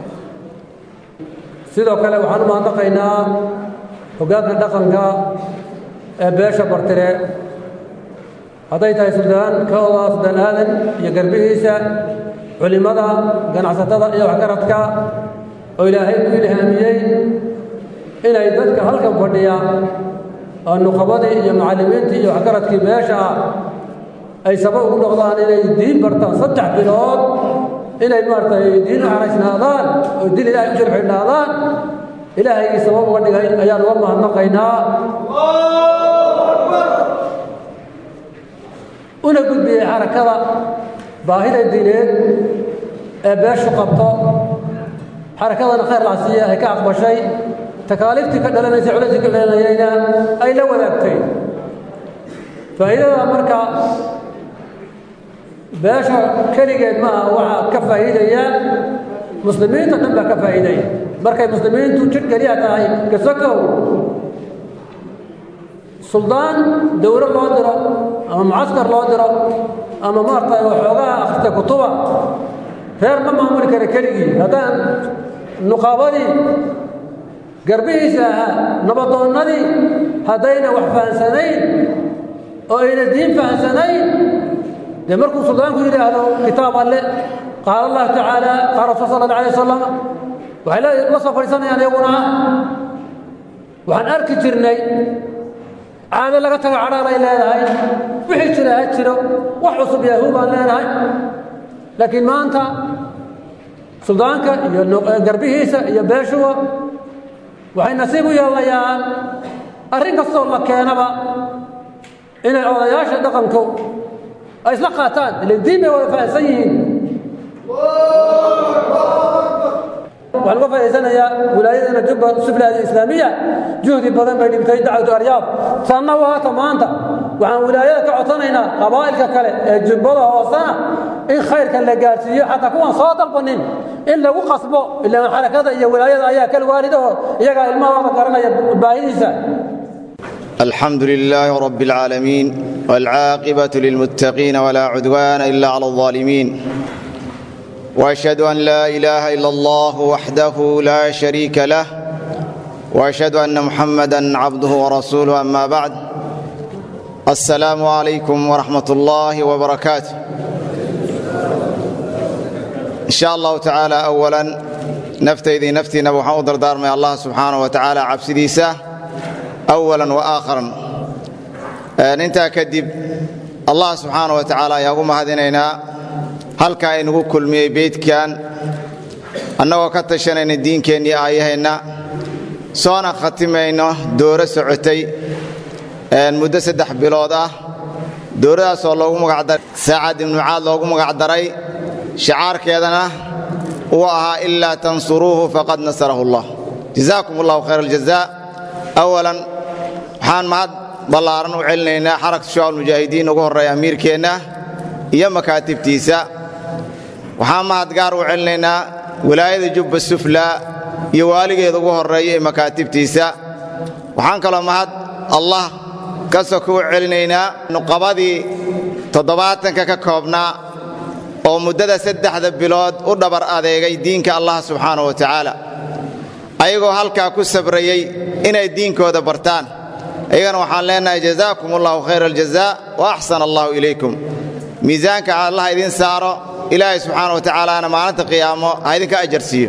sidoo kale waxaan u mahadnaqaynaa hoggaanka dhaqanka ee beesha bartire hadday tahay suldaan kooda suldaan aadan iyo garbihiisa culimmada ganacsatada iyo waxgaradka oo ilaahay ku ilhaamiyey inay dadka halkan fadhiya oo nuqabadii iyo macallimiintii iyo waxgaradkii beesha ah ay sabab ugu noqdaan inay diin bartaan saddex bilood inay maaragtay diin u xaraysnaadaan oo diin ilaahay u sharxidhnaadaan ilaahaygii sabab uga dhigay ayaan uga mahadnaqaynaa una gudbiyey xarakada baahida diineed ee beeshu qabto xarakadana khayr lacsiya ay ka aqbashay takaaliiftii ka dhalanaysa culayskii ka dhalanayayna ay la wadaagtay faa'iidada marka beesha keligeed ma aha waxaa ka faa'iidaya muslimiinta dhan baa ka faa'iidaya markay muslimiintu jir keliya tahay kasokow suldaan dowlo loo diro ama mucaskar loo diro ama maaragtay waxoogaha akhrista kutuba reer ma maamuli kara keligii haddaan nuqaabadii garbihiisa ahaa nabadoonnadii haddayna wax fahansanayn oo ayna diin fahansanayn dee markuu suldaanku yidhaahdo kitaab alle qaala allahu tacaala qaala rasul sala alla alay wasalam waxay la soo fadhiisanayaan iyaguna waxaan arki jirnay caado laga tago cadhaan ay leedahay wixii jira ha jiro wax cusub yahuu baan leenahay laakiin maanta suldaanka iyo garbihiisa iyo beeshuwa waxay nasiib u yeelanayaan arrin kastoo la keenaba inay odayaasha dhaqanku ay isla qaataan ile diin bay wada fahansan yihiin waxaan uga faa'idaysanayaa wilaayadana jubba suflaada islaamiya juhdi badan bay dhibtay dacwatu aryaab sanna waata maanta waxaan wilaayada ka codsanaynaa qabaa'ilka kale ee jubbada hoosena in khayrka la gaadhsiiyo xataa kuwan soo dalbanin in lagu qasbo ilaan xarakada iyo wilaayada ayaa kal waalidaho iyagaa ilmahooda garanaya baahidiisa الحمد لله رب العالمين والعاقبة للمتقين ولا عدوان إلا على الظالمين وأشهد أن لا إله إلا الله وحده لا شريك له وأشهد أن محمدا عبده ورسوله أما بعد السلام عليكم ورحمة الله وبركاته إن شاء الله تعالى أولا نفتيذي نفتي نبو حوضر دار من الله سبحانه وتعالى عبسديسه أولا وآخرا intaa kadib allah subxaana wa tacaala ayaa ugu mahadinaynaa halkaa inagu kulmiyey beydkan annagoo ka tashanayna diinkeennii aayaheenna soona khatimayno dooro socotay muddo saddex bilood ah dooradaasoo loogu magacdaray saacad ibnu mucaad loogu magacdaray shicaarkeedana uu ahaa ilaa tansuruuhu faqad nasarahu allah jazaakum allahu khayr aljaza awalan waxaan mahad ballaaran u celinaynaa xarakta shucaab mujaahidiin ugu horreeya amiirkeenna iyo makaatibtiisa waxaan mahad gaar u celinaynaa wilaayada jubba sufla iyo waaligeeda ugu horreeya ee makaatibtiisa waxaan kaloo mahad allah ka soko u celinaynaa nuqabadii toddobaatanka ka koobnaa oo muddada saddexda bilood u dhabar adeegay diinka allah subxaanahu wa tacaala ayagoo halkaa ku sabrayey inay diinkooda bartaan ayagana waxaan leenahay jazaakum allahu khayra aljaza wa axsana allahu ilaykum miisaanka allah idin saaro ilaahay subxaana wa tacaalaana maalinta qiyaamo ha idinka ajarsiiyo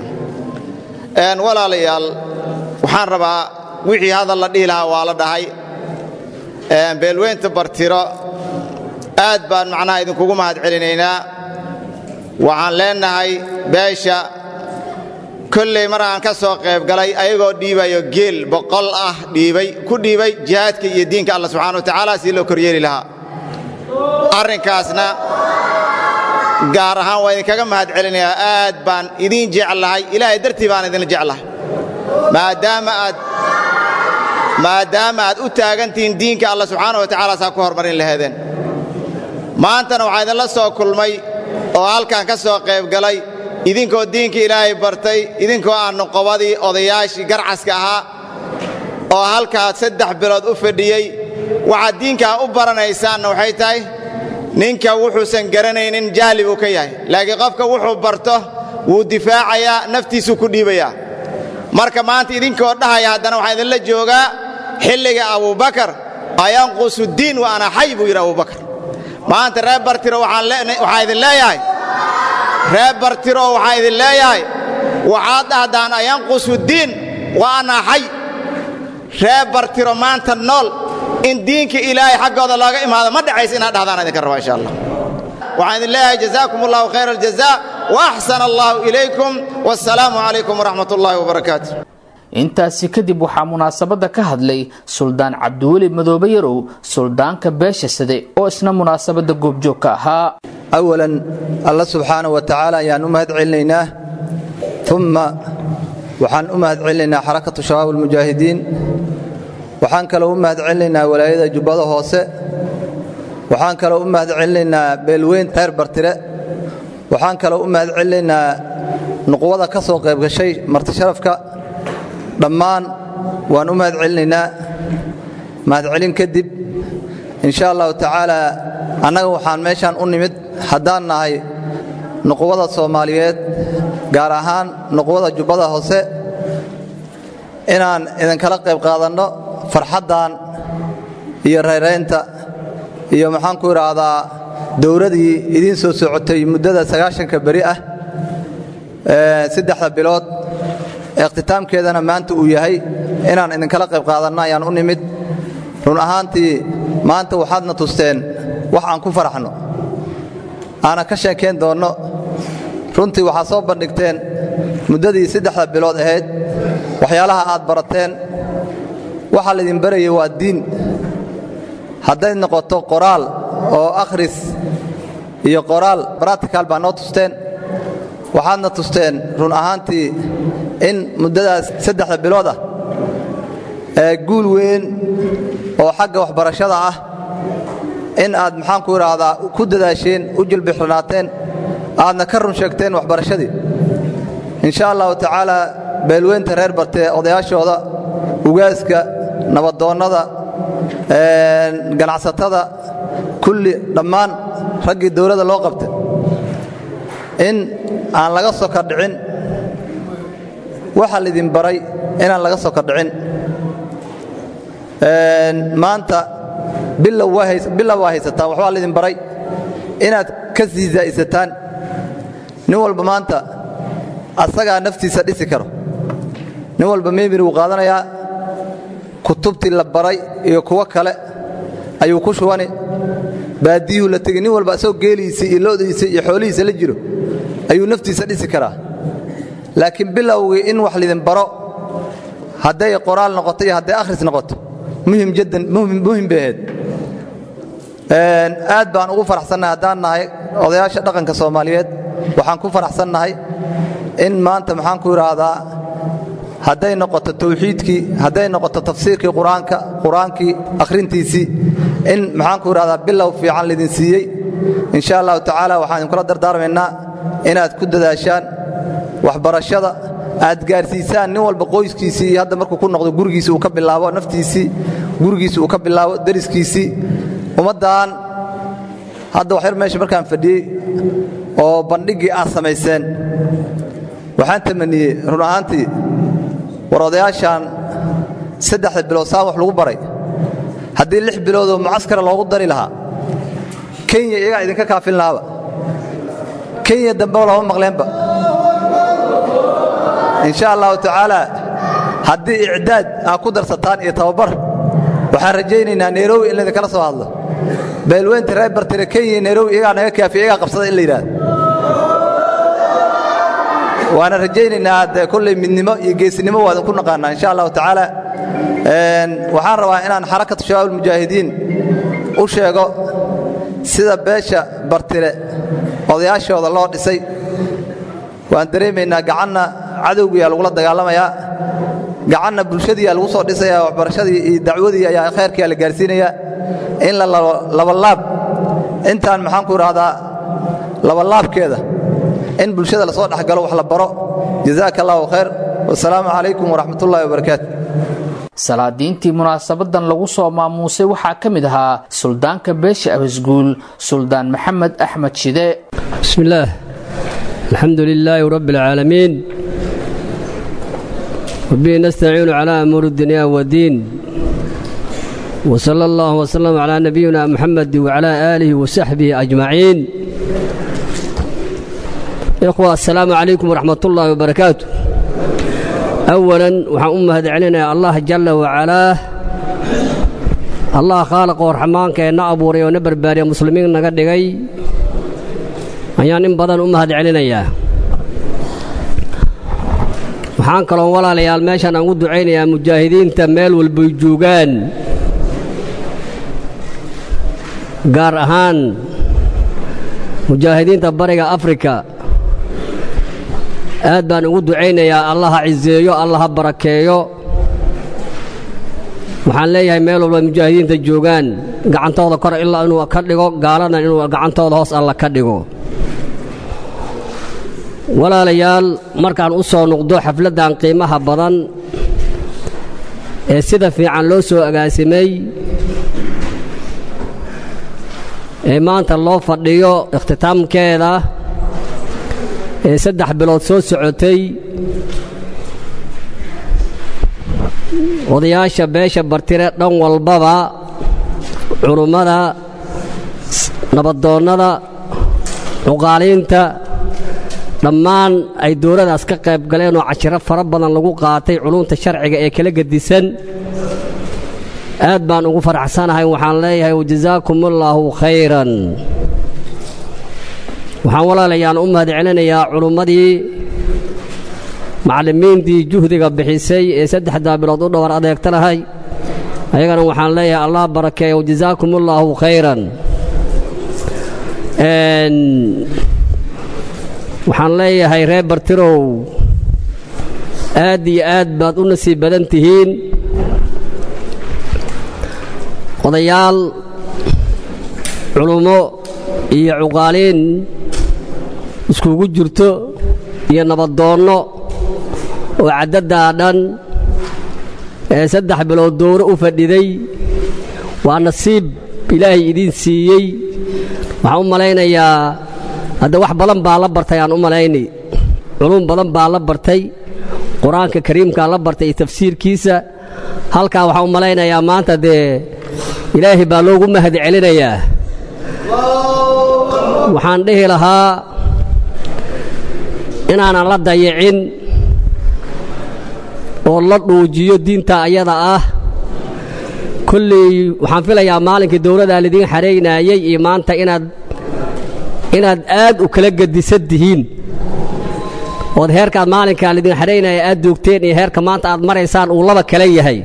walaalayaal waxaan rabaa wixii hadal la dhihi lahaa waa la dhahay beelweynta bartiro aad baan macnaha idinkugu mahad celinaynaa waxaan leenahay beesha kolley mar aan ka soo qayb galay ayagoo dhiibayo geel boqol ah dhiibay ku dhiibay jihaadka iyo diinka alla subxana wa tacaala si loo koryeeli lahaa arrinkaasna gaar ahaan waa idinkaga mahad celinayaa aad baan idiin jeclahay ilaahay dartii baan idin jeclahay maadaama aad maadaama aad u taagantihiin diinka alla subxaana wa tacaala saa ku hormarin laheedeen maantana waxaa idinla soo kulmay oo halkan ka soo qayb galay idinkoo diinka ilaahay bartay idinkoo aan nuqobadii odayaashii garcaska ahaa oo halkaa saddex bilood u fadhiyey waxaad diinkaa u baranaysaanna waxay tahay ninka wuxuusan garanaynin jahli buu ka yahay laakiin qofka wuxuu barto wuu difaacayaa naftiisuu ku dhiibayaa marka maanta idinkoo dhahaya haddana waxaa idinla joogaa xilliga abubakar ayanqusu diin wa ana xay buu yidhi abubakar maanta reer bartiro waxaan idin leeyahay reer bartiro waxaan idin leeyahay waxaad dhahdaan ayanqusu diin wa ana xay reer bartiro maanta nool in diinka ilaahay xaggooda looga imaado ma dhacaysa inaad dhahdaan idinka raba insha allah waxaan idin leeyahay jazaakum allahu khayra aljaza wa axsana allahu ilaykum wassalaamu calaykum waraxmat ullaahi wabarakaatu intaasi kadib waxaa munaasabadda ka hadlay suldaan cabdiweli madoobe yarow suldaanka beesha sade oo isna munaasabadda goobjoog ka ahaa awalan alla subxaana wa tacaala ayaan u mahad celinaynaa umma waxaan u mahad celinaynaa xarakatu shabaab almujaahidiin waxaan kaloo u mahad celinaynaa walaayada jubbada hoose waxaan kaloo u mahad celinaynaa beelweyn reer bartire waxaan kaloo u mahad celinaynaa nuqwada ka soo qayb gashay martisharafka dhammaan waan u mahad celinaynaa mahadcelin kadib insha allahu tacaala annaga waxaan meeshaan u nimid haddaan nahay nuqwada soomaaliyeed gaar ahaan nuqwada jubbada hoose inaan idinkala qayb qaadanno farxaddan iyo rayraynta iyo maxaan ku idhaahdaa dowladii idiin soo socotay muddada sagaashanka beri ah saddexda bilood ikhtitaamkeedana maanta uu yahay inaan idinkala qayb qaadanno ayaan u nimid run ahaantii maanta waxaadna tusteen wax aan ku faraxno aanan ka sheekayn doonno runtii waxaa soo bandhigteen muddadii saddexda bilood ahayd waxyaalaha aad barateen waxaa laydin barayay waa diin hadday noqoto qoraal oo akhris iyo qoraal bratical baa noo tusteen waxaadna tusteen run ahaantii in muddadaas saddexda bilood ah ee guul weyn oo xagga waxbarashada ah in aad maxaanku idhaahdaa ku dadaasheen u jilbixranaateen aadna ka run sheegteen waxbarashadii insha allahu tacaala beelweynta reer bartee odayaashooda ugaaska nabadoonnada ganacsatada kulli dhammaan raggii dowladda loo qabta in aan laga soka dhicin waxa laydin baray inaan laga soka dhicin maanta bilow waa haysataan waxbaa laydin baray inaad ka sii zaa'isataan nin walba maanta asagaa naftiisa dhisi karo nin walba memiri wuu qaadanayaa kutubtii la baray iyo kuwo kale ayuu ku shubani baadiyuhu la tegi nin walba asagoo geeliisa iyo lo'diisa iyo xoolihiisa la jiro ayuu naftiisa dhisi karaa laakiin bilowgii in wax lidin baro hadday qoraal noqoto iyo hadday akhris noqoto muhim jaddan muhim bay ahayd aad baan ugu faraxsannahay haddaan nahay odayaasha dhaqanka soomaaliyeed waxaan ku faraxsannahay in maanta maxaan ku idhaahdaa hadday noqoto tawxiidkii hadday noqoto tafsiirkii qur-aanka qur-aankii akhrintiisii in maxaan ku idhahdaa bilow fiican lidin siiyey insha allahu tacaala waxaan idinkula dardaarmaynaa inaad ku dadaashaan waxbarashada aad gaarsiisaan nin walba qoyskiisii iyo hadda markuu ku noqdo gurigiisi uu ka bilaabo naftiisii gurigiisi uu ka bilaabo dariskiisii ummaddan hadda waxyar meesha markaan fadhiyey oo bandhiggii aad samayseen waxaan tamaniyey run ahaantii war odayaashaan saddexda bilood saan wax lagu baray haddii lix biloodoo mucaskara loogu dari lahaa kenya iyagaa idinka kaafin lahaaba kenya dambeba lama maqleenba insha allahu tacaala haddii icdaad aad ku darsataan iyo tababar waxaan rajaynaynaa nairobi in laydinkala soo hadlo beelweynta reer bartire kenya nairobi iyagaa naga kaafiya iyagaa qabsada in la yidhaahdo waana rajaynaynaa dee kolley midnimo iyo geesinimo waa idinku naqaanaa insha allahu tacaala waxaan rabaa inaan xarakatu shabaab almujaahidiin u sheego sida beesha bartire odayaashooda loo dhisay waan dareemaynaa gacanna cadowgiyaa lagula dagaalamayaa gacanna bulshadiiyaa lagu soo dhisayaa waxbarashadii iyo dacwadii ayaa khayrkiyaa la gaarsiinayaa in la labalaab intaan maxaan ku idhaahdaa labalaabkeeda in bulshada lasoo dhexgalo wax la baro jazaaka allahu khayr wasalaamu calaykum waraxmatullahi wabarakaatu salaadiintii munaasabadan lagu soo maamuusay waxaa ka mid ahaa suldaanka beesha abasguul suldaan maxamed axmed shide بسم الله الحمد لله رب العالمين وبه نستعين على أمور الدنيا والدين وصلى الله وسلم على نبينا محمد وعلى آله وصحبه أجمعين إخوة السلام عليكم ورحمة الله وبركاته أولا وحن أمهد علينا الله جل وعلا الله خالق ورحمان كأن أبوري ونبر باري مسلمين نقدقي ayaan in badan u mahad celinayaa waxaan kaloon walaalayaal meeshaan aan u ducaynayaa mujaahidiinta meel walbay joogaan gaar ahaan mujaahidiinta bariga afrika aad baan ugu ducaynayaa allaha ciseeyo allaha barakeeyo waxaan leeyahay meel walba mujaahidiinta joogaan gacantooda kor ilaa inuu ka dhigo gaaladna inuu gacantooda hoos alla ka dhigo walaalayaal markaan u soo noqdo xafladdan qiimaha badan ee sida fiican loo soo agaasimay ee maanta loo fadhiyo ikhtitaamkeeda ee saddex bilood soo socotay odayaasha beesha bartire dhan walbaba culummada nabadoonnada cuqaaliinta dhammaan ay dowladaas ka qayb galeen oo cashiro fara badan lagu qaatay culumta sharciga ee kala gedisan aad baan ugu faraxsanahay waxaan leeyahay wajazaakum allaahu khayran waxaan walaalayaan u mahad celinayaa culummadii macallimiintii juhdiga bixisay ee saddexdaa bilood u dhowar adeegtanahay ayagana waxaan leeyahay allah barakeeyo jazaakum ullaahu khayran waxaan leeyahay reer bartirow aad iyo aad baad u nasiib badan tihiin odayaal culummo iyo cuqaaliin iskugu jirto iyo nabaddoonno oo caddadaa dhan ee saddex bilood dowro u fadhiday waa nasiib ilaahay idiin siiyey waxaan u malaynayaa hadda wax badan baa la bartay aan u malaynay culum badan baa la bartay qur-aanka kariimkaa la bartay iyo tafsiirkiisa halkaa waxaan u malaynayaa maanta dee ilaahay baa loogu mahad celinayaa waxaan dhihi lahaa inaanan la dayicin oo la dhuujiyo diinta ayada ah kolley waxaan filayaa maalinkii dowladdaa lidiin xaraynaayey iyo maanta inaad inaad aad u kala gedisan tihiin ood heerkaad maalinkaa lidin xadhaynaya aad joogteen iyo heerka maanta aad maraysaan uu laba kale yahay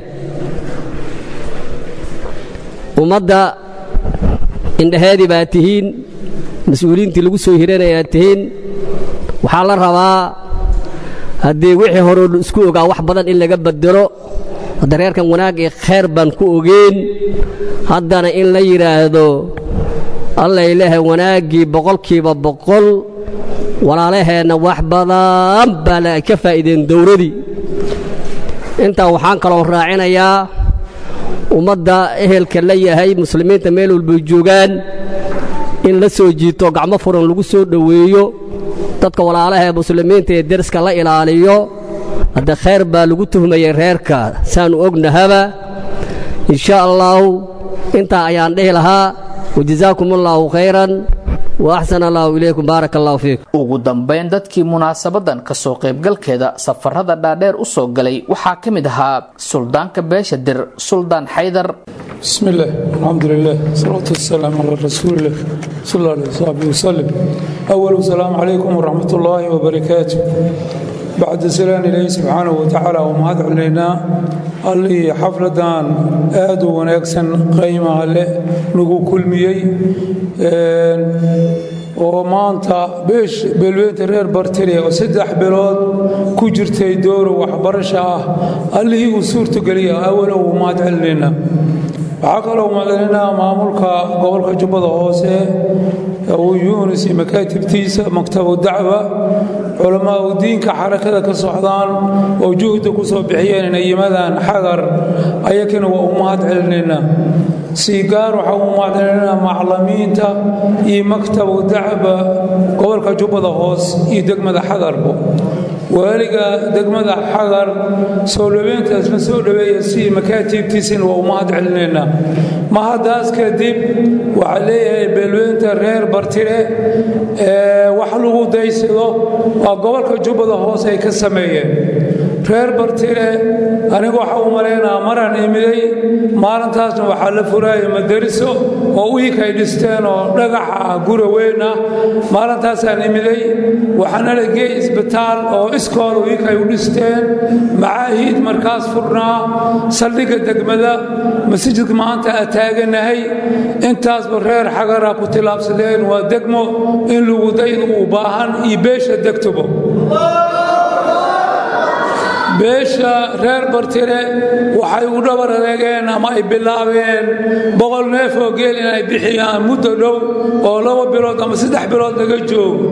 ummadda indhaheedii baa tihiin mas-uuliyiintii lagu soo hiranaya aad tihiin waxaa la rabaa haddii wixii horeo isku ogaa wax badan in laga bedelo hadda reerkan wanaag iyo khayr baan ku ogeen haddana in la yidhaahdo alla ilaahay wanaaggii boqolkiiba boqol walaalaheenna wax badan baa la ka faa'iideen dowladii intaa waxaan kaloo raacinayaa ummadda ehelka la yahay muslimiinta meel walbay joogaan in la soo jiito gacmo furan lagu soo dhoweeyo dadka walaalaha ee muslimiinta ee deriska la ilaaliyo hadde khayr baa lagu tuhmayay reerka saannu ognahaba insha allaahu intaa ayaan dhihi lahaa wajazaakum allaahu khayran waaxsan allaahu ilaykum baaraka allahu fiikum ugu dambayn dadkii munaasabadan kasoo qaybgalkeeda safarada dhaadheer u soo galay waxaa ka mid ahaa suldaanka beesha dir suldaan xaydar بسم الله الحمد لله والصلاة والسلام على رسول الله صلى الله عليه وصحبه وسلم أول السلام عليكم ورحمة الله وبركاته بعد سلام إليه سبحانه وتعالى ومهد علينا اللي حفلدان آدو ونكسن قيمة له نقو كل ميي oo maanta beesh beelweynta reer bartire oo saddex bilood ku jirtay dowra waxbarasho ah allihii uu suurtogeliya awalo uu mahad celinayna waxaa kaloo mahadcelinaa maamulka gobolka jubbada hoose uu yunis iyo makaatibtiisa maktabu dacwa culamaa u diinka xarakada ka socdaan oo juhda ku soo bixiyeen inay yimaadaan xagar ayakana waa u mahad celinaynaa si gaar waxaa u mahadcelinaa maclamiinta iyo maktabu dacba gobolka jubbada hoos iyo degmada xagarbo waaliga degmada xagar soo dhaweyntaas la soo dhaweeya si makaatiibtiisina waa u mahad celinaynaa mahadaas kadib waxaa leeyahay beelweynta reer bartire ee wax lagu daysado waa gobolka jubbada hoos ay ka sameeyeen reer bartire aniga waxaa u malaynaa maraan imiday maalintaasna waxaa la furaaya madariso oo uikay dhisteen oo dhagaxa ah gura weyn ah maalintaasaan imiday waxaana la geey isbitaal oo iskool uikay u dhisteen macaahiid markaas furnaa saldhigga degmada masjidka maanta aa taaganahay intaasba reer xagara ku tilaabsadeen waa degmo in lagu dayda u baahan iyo beesha degtubo beesha reer bartire waxay u dhabar adeegeen ama ay bilaabeen boqol neef oo geel inay bixiyaan muddo dhow oo laba bilood ama saddex bilood laga joogo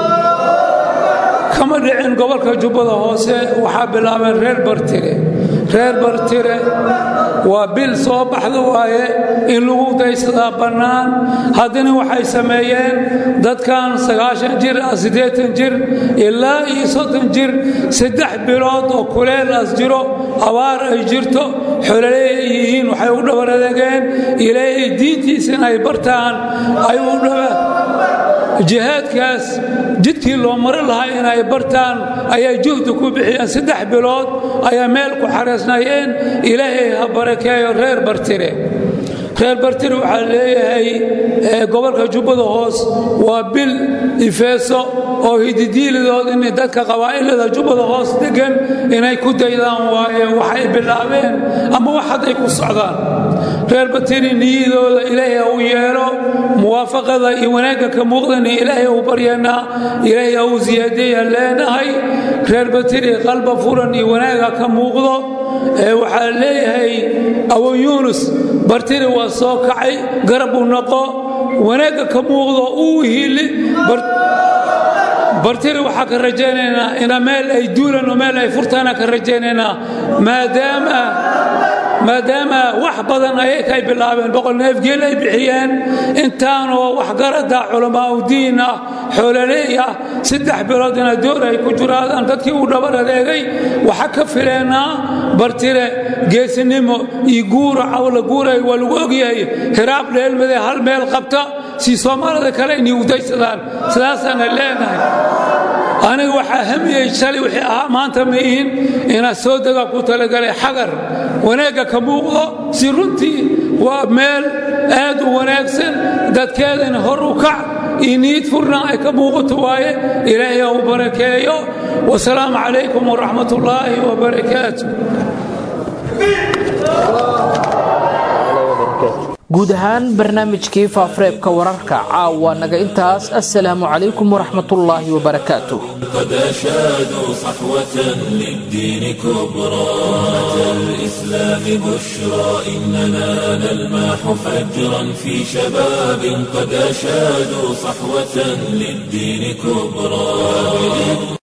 kama dhicin gobolka jubbada hoose waxaa bilaabeen reer bartire reer bartire waa bil soo baxda waaye in lagu daysadaa bannaan haddana waxay sameeyeen dadkan sagaashan jir ah siddeetan jir ilaa iyo soddon jir saddex bilood oo kuleelaas jiro abaar ay jirto xololey ay yihiin waxay u dhabar adeegeen ilaahay diintiisa in ay bartaan ay u dhaba jihaadkaas jidkii loo mari lahaa inay bartaan ayay juhdi ku bixiyeen saddex bilood ayaa meel ku xareysnaayeen ilaahay ha barakeeyo reer bartire reer bartiri waxaa leeyahay gobolka jubbada hoos waa bil ifeeso oo hididiilidood in dadka qabaa'ilada jubbada hoos degan inay ku daydaan waaye waxay bilaabeen ama wax hadday ku socdaan reer batiri niyadooda ilaahay u yeelo muwaafaqada iyo wanaagga ka muuqdana ilaahay u baryanaa ilaahay u ziyaadeeya leenahay reer batiri qalba furan iyo wanaagga ka muuqdo waxaa leeyahay abu yuunus bartiri waa soo kacay garab u noqo wanaagga ka muuqdo uu hiili bartiri waxaa ka rajaynaynaa ina meel ay duulan oo meel ay furtaana ka rajaynaynaa maadaama maadaama wax badan ayay kay bilaabeen boqol neefgeel ay bixiyeen intaanoo waxgarada culamaa u diin ah xoolaleey ah saddex bilood ina door ay ku jiraadaan dadkii uu dhabar adeegay waxa ka fileennaa bartire geesinimo iyo guura cawla guuray waa lagu ogyahay hiraab dheelmade hal meel qabta si soomaalida kale inay udaysadaan sidaasaana leenahay aniga waxaa hamiyey shalay wixii ahaa maanta ma ihin inaad soo dega ku talagalay xagar wanaagga ka muuqdo si runtii waa meel aad u wanaagsan dadkeedana hor u kac iyo niid furna ay ka muuqato waaye ilaahay ha u barakeeyo wasalaamu calaykum waraxmat ullaahi wabarakaatu guud ahaan barnaamijkii faafureebka wararka caawa naga intaas assalaamu calaykum waraxmatullaahi wabarakaatuh قد أشادوا صحوة للدين كبرى أتى الإسلام بشرى إننا نلماح فجرا في شباب قد أشادوا صحوة للدين كبرى